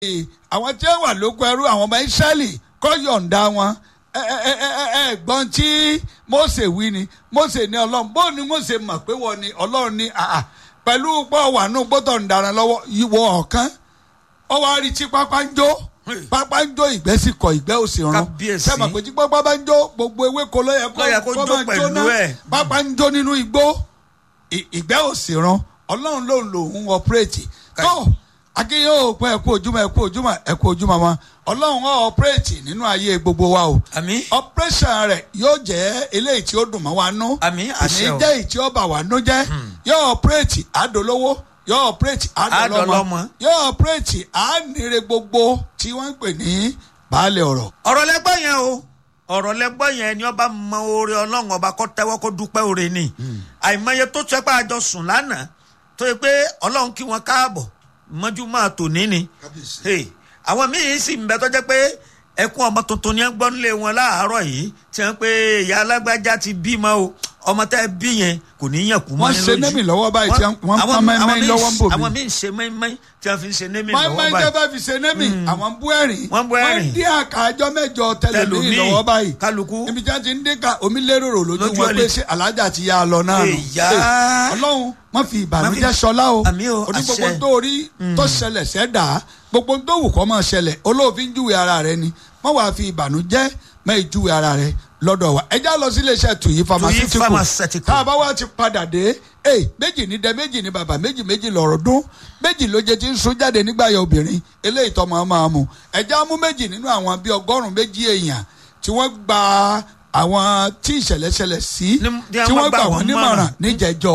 àwọn tí ó wà lóko ẹrú àwọn ọmọ Ísírẹ́lì kọ́ yọ̀ǹda wọn ẹ ẹ ẹ ẹ ẹ gbọ́n tí Mósè wí ni Mósè ní ọlọ́run bó ni Mósè mọ̀ pé wọ́n ni ọlọ́run ní àà pẹ̀lú pọ̀ wà nù gbọ́dọ̀ ń daran lọ́wọ́ ìwọ ọ̀kan ọ wá rí tí pápá ń jó pápá ń jó ìgbẹ́ sì kọ ìgbẹ́ ò sì rán Kábíyèsí. sẹ́mi pé tí pápá bá ń jó gbogbo ewéko ló yẹ Ló yẹ kó jó máa pẹ̀lú jóná. ẹ̀. pápá ń jó nínú igbó ì- ìgbẹ́ ò sì rán ọlọ́run ló ń lo òun ọ̀pẹ́rẹ́tì Ká- tó akínyìn ò pẹ́ ẹ̀kú ojúmọ́ ẹ̀kú ojúmọ́ ẹ̀kú ojúmọ́ wọn ọlọ́run ọ̀ ọ̀pẹ́rẹ́tì nínú ayé gbogbo wa o àmín operation rẹ̀ yóò jẹ́ eléyìí tí ó dùn mọ́ wa nú Àmín, kò ní àṣẹ o. jẹ́ èyí tí ó bà wá nú jẹ́ yóò operate àdólówó yóò operate àdọ́lọ́mọ Àdọ́lọ́mọ. yóò operate ànire gbogbo tí wọ́n ń pè ní baálé ọ̀rọ̀. ọ̀rọ̀ lẹ́gbọ́n yẹn o ọ̀rọ̀ lẹ́gbọ́n yẹn ni ọba mọ oore ọlọ́run ọba kọ́ tẹ́wọ́ kó dúpẹ́ oore ni àìmọye tó tẹ́ pé àjọ sùn lánàá tó yẹ pé ọlọ́run kí wọn káàbọ̀ mọ́jú máa tò ní ni Hey, àwọn míín sì ń bẹ tó jẹ́ pé ẹkún ọmọ tuntun ni wọ́n gbọ́ nílé wọn láàárọ̀ yìí tí wọ́n pé ìyá alágbájá ti bímọ o ọmọ tẹ́ bí yẹn kò ní yàn kú mọ́ Wọ́n ní ṣe lójú. némì lọ́wọ́ báyìí tí wọ́n- wọ́n àwọn- pọ́n mẹ́mẹ́ àwọn míín- lọ́wọ́ ń bò mí. àwọn míín ṣe mẹ́mẹ́ tí wọ́n fi ń ṣe némì máa lọ́wọ́ máa ń báyìí jẹ́ fi ṣe némì àwọn ń bú ẹ̀rín Wọ́n ń bú ẹ̀rín. wọ́n dín àkàjọ mẹ́jọ tẹlẹmí Tẹlòmíì, lọ́wọ́ báyìí kálukú. ibi tí wọ́n ti ń dín ká omi lérò lójú Lójú wọn pé ọ̀lẹ. ṣé alájà ti yá a lọ náà nù. Èyá. Hey, ọlọ́run má fi ìbànújẹ́ Má fi- sọlá o Àmín o, oní gbogbo àṣẹ. tó rí tó ṣẹlẹ̀ sẹ́dá gbogbo tó wù kọ́ máa ṣẹlẹ̀ olóòfin júwe ara rẹ ni má wàá fi ìbànújẹ́ má ìjúwe ara rẹ lọ́dọ̀ wa ẹ já lọ sí iléeṣẹ́ tuyi pharmaceutical Pharmaceutical. tá a bá wá ti padà dé ee méjì ní dẹ méjì ní bàbá méjì méjì lọ̀rọ̀ dún méjì ló jẹ ti ń sun jáde nígbà yẹ obìnrin eléyìí tọ́ máa máa mu ẹ já mú méjì nínú àwọn bíi ọgọ́rùn-ún méjì èèyàn tí wọ́n gba àwọn tí ìṣẹ̀lẹ̀ ṣẹlẹ̀ sí Ní- ní tí wọ́n wọ́n gbà gbà wọ́n wọ́n nímọ̀ràn níjẹ̀jọ́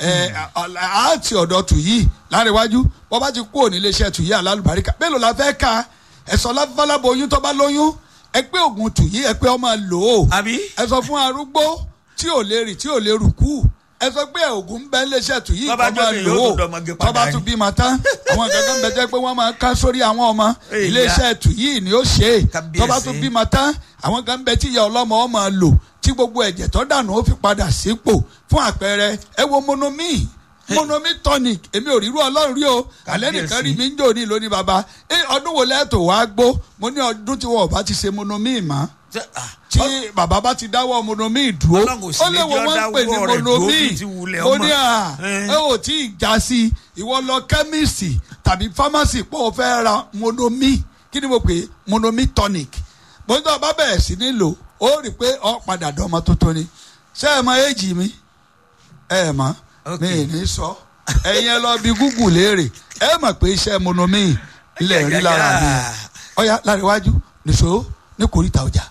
àti ọ̀dọ̀ tùyí láríwájú wọ́n bá ti kú òní iléeṣẹ́ tùyí alálùbáríkà mélòó la fẹ́ ka ẹ̀sọ́ lábálábọ̀ oyún tó bá lóyún ẹ pé oògùn tùyí ẹ pé ọmọ lò ó àbí ẹ sọ fún arúgbó tí ò lè rìn tí ò lè rùkú ẹ sọ pé oògùn ń bẹ iléeṣẹ́ tùyí Tó bá kọ́ máa jókè lò yóò ó tún dọmọge tó bá padà tún ni. bímọ tán àwọn kankan bẹ jẹ́ pé wọ́n máa ká sórí àwọn ọmọ Èyí iléeṣẹ́ tùyí ni ó ṣe é Kábíyèsí. tó bá tún bímọ tán àwọn kan bẹ tí ìyá ọlọ́mọ ọ máa lò tí gbogbo ẹ̀jẹ̀ tó dànù ó fi padà sípò fún àpẹẹrẹ ẹ wo monomi monomi tonic èmi ò rírú ọlọ́run rí o àlẹ́ nìkan rí mi ń jò ní lónìí baba ẹ ọdún wo lẹ́ẹ̀tọ̀ wá gbó mo ní ọdún tí wọn ò bá ti ṣe monomi mọ́ Ṣé- ah, tí bàbá bá ti dáwọ́ monomi dúró Ọlọ́run ò sì ó lè lè wo jẹ́ wọ́n ń pè ní dáwọ́ rẹ̀ dúró monomi bíi ti wulẹ̀ ó ọmọ. ní à Eh. ẹ ò tí ì já sí i ìwọ lọ kẹ́míìsì tàbí fámásì pé o fẹ́ ra monomi kí ni mo pè é monomi tonic mo ní tó o bá bẹ̀rẹ̀ sí ní lò ó rí i pé ọ padà dán ọmọ tuntun ni ṣé ẹ mọ éèjì mi ẹ ẹ mọ Ok. mi ì ní sọ ẹ̀yin ẹ lọ bí Google léèrè ẹ mọ̀ pé iṣẹ́ monomi ilẹ̀ rí lára mi ọ̀ya láríwájú nìṣó ní kòríta ọjà.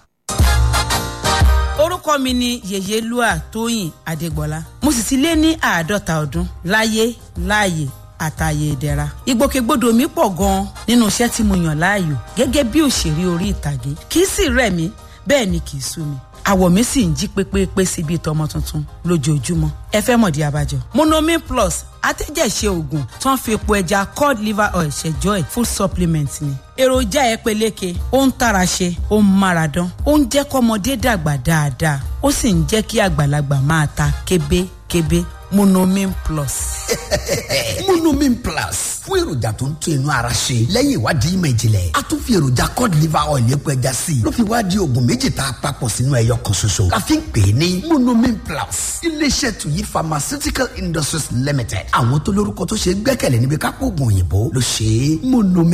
orúkọ mi ni yèyélúà tóyìn adégbọlá mo sì ti lé ní àádọ́ta ọdún láyé láàyè àtàyè ìdẹ̀ra ìgbòkègbodò mi pọ̀ gan-an nínú iṣẹ́ tí mo yàn láàyò gẹ́gẹ́ bí òṣèré orí ìtàgé kì í sì rẹ̀ mí bẹ́ẹ̀ ni kì í sú mi àwọ̀ mi sì ń jí pépépé sí bíi tọmọ tuntun lójoojúmọ́ ẹ fẹ́ mọ̀dí abájọ. monomin plus atẹ́jẹ̀ṣe oògùn tó ń fi epo ẹja cod liver oil ṣẹjọ́ ẹ̀ full supplement ni. èròjà ẹ peléke ó ń tara ṣe ó ń mára dán ó ń jẹ́ kọ́mọdé dàgbà dáadáa ó sì ń jẹ́ kí àgbàlagbà máa ta kébékébé monomin plus. monomin plus fún èròjà tó ń tún inú ara ṣe lẹ́yìn ìwádìí ìmọ̀ ìjìnlẹ̀ a tún fi èròjà cod liver oil epo ẹja sí i ló fi wá di oògùn méjì tá a papọ̀ sínú ẹyọ kan ṣoṣo la fi ń pè é ní monomin plus iléeṣẹ́ tuyi pharmaceutical industries limited àwọn tó lórúkọ tó ṣe é gbẹ́kẹ̀lé níbi kápò oògùn òyìnbó ló ṣe é monomin.